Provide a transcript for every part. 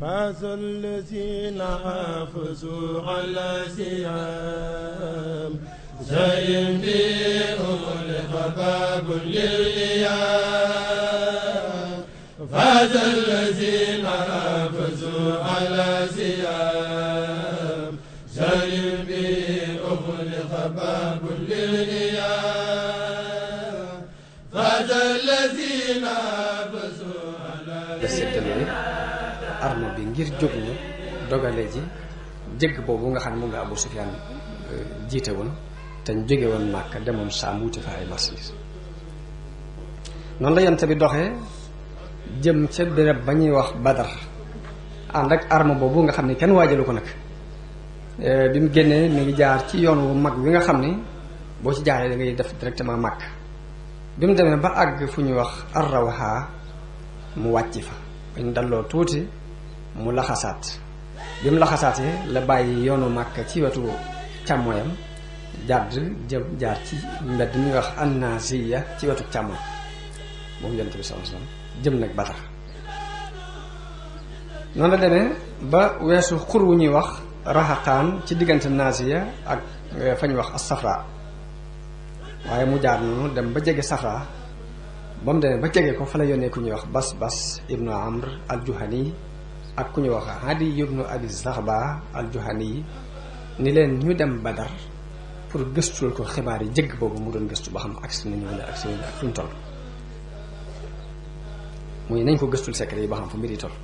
فاز الذين حافظوا على سيام زين بهم لخباب للإيام فاز الذين حافظوا على سيام زين بهم لخباب للإيام فاز الذين حافظوا على séddale arme bi ngir jóg ñu dogale ji jëgg boobu nga xam ne moom la Abu Sufyaan jiite woon te ñu jóge woon Màkka demoon Saam wuti fa ay marchandises noonu la yonte bi doxee jëm ca béréb ba ñuy wax Badar ànd ak arme boobu nga xam ne kenn waajalu ko nag bi mu génnee mi ngi jaar ci yoon wu mag wi nga xam ni boo ci jaaree da ngay def directement Màkka bi mu demee ba àgg fu ñuy wax Arrawha mu wàcc fa bañ dalloo tuuti mu laxasaat bi mu laxasaatee la bàyyi yoonu Màkka ci wetu càmmoyam jàdd jëm jaar ci mbedd mi wax Annaasiya ci wetu càmmoñ moom yonent bi sallallahu alayhi wasallam jëm nag Badar noonu la demee ba weesu xur wu ñuy wax Raxaqaan ci diggante Naasiya ak fa ñuy wax as-Safra waaye mu jaar noonu dem ba jege Safra ba mu demee ba jege ko fa la yónnee ku ñuy wax bas bas ibnu amr al juhani ak ku ñuy wax hadi ibnu abi zaxba al juhani ni leen ñu dem badar pour gëstul ko xibaar yi jëgg boobu mu doon gëstu ba xam agsi nañu wala agsi nañu ak fu ñu toll muy nañ ko gëstul secret yi ba xam fu mbir yi toll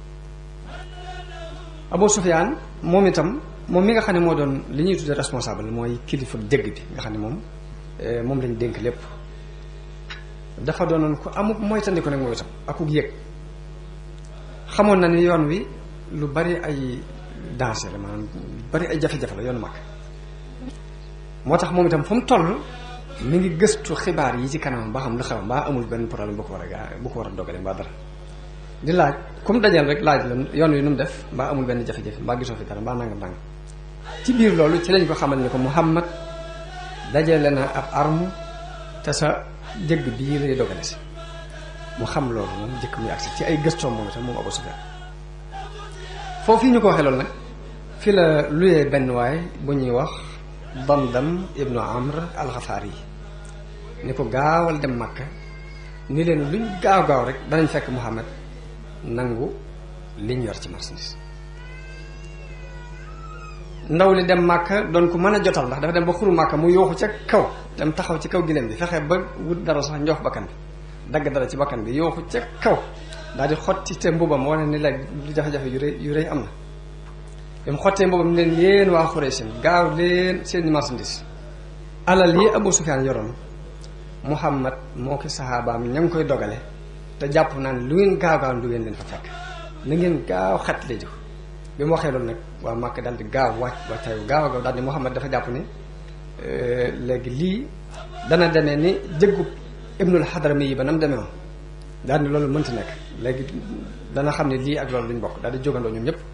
Abu Sufyaan moom itam moom mi nga xam ne moo doon li ñuy tuddee responsable mooy kilifa jëgg bi nga xam ne moom moom lañ dénk lépp dafa doonoon ku amuk mooy tandiku nag mooy itam akuk yëg xamoon na ni yoon wi lu bari ay danger la maanaam lu bari ay jafe-jafe la yoonu mag moo tax moom itam fu mu toll mi ngi gëstu xibaar yi ci kanamam ba xam lu xew mbaa amul benn problème bu ko war a gaa bu ko war a dogale mbaa dara di laaj ku mu dajal rek laaj la yoon wi nu mu def mbaa amul benn jafe-jafe mbaa gisoo fi dara mbaa nangam nangam ci biir loolu ci lañ ko xamal ni ko Muhammad dajale na ab arme te sa jëgg bii lay dogale si mu xam loolu moom jëkk muy agsi ci ay gëstoom moom itam moom Abu Sufyaan foofu yi ñu ko waxee loolu nag fi la luyee benn waay bu ñuy wax Damdam ibnu Amr al-Ghafari yi ni ko gaawal dem Makka ni leen luñ gaaw gaaw rek danañ fekk Muhammad nangu liñ yor ci marchandise ndaw li dem Makka doon ko mën a jotal ndax dafa dem ba xuru Makka mu yooxu ca kaw dem taxaw ci kaw gileem bi fexe ba wut dara sax njox bakkan bi dagg dara ci bakkan bi yooxu ca kaw daal di xotti te mbubam wane ni la lu jafe-jafe yu rëy yu rëy am na bi mu xottee mbubam leen yéen waa Xuraysh gaaw leen seeni marchandise alal yi Abu Sufyaan yoroon Muhammad moo ki saxaabaam ña ngi koy dogale te jàpp naa ne lu ngeen gaaw gaaw du ngeen leen fa fekk na ngeen gaaw xet lee jiko bi mu waxee loolu nag waa Màkka daal di gaaw wàcc wàccaayu gaaw a gaaw daal di Muhammad dafa jàpp ni léegi lii dana demee ni jëggub ibnul xadrami yi ba nam demee woon daal ni loolu mënta nekk léegi dana xam ne lii ak loolu duñ bokk daal di jógandoo ñoom ñëpp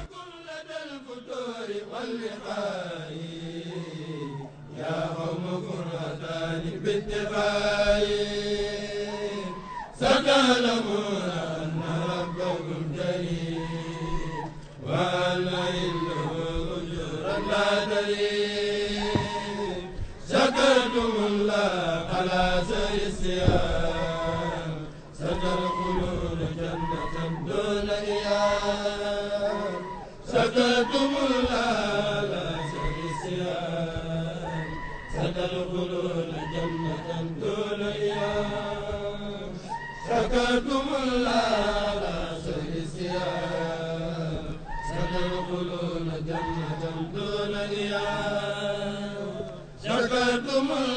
شكرتم الله على سير الصيام ستدخلون جنة دون إيام شكرتم الله على سير الصيام ستدخلون جنة دون إيام شكرتم الله على سير الصيام ستدخلون جنة دون إيام شكرتم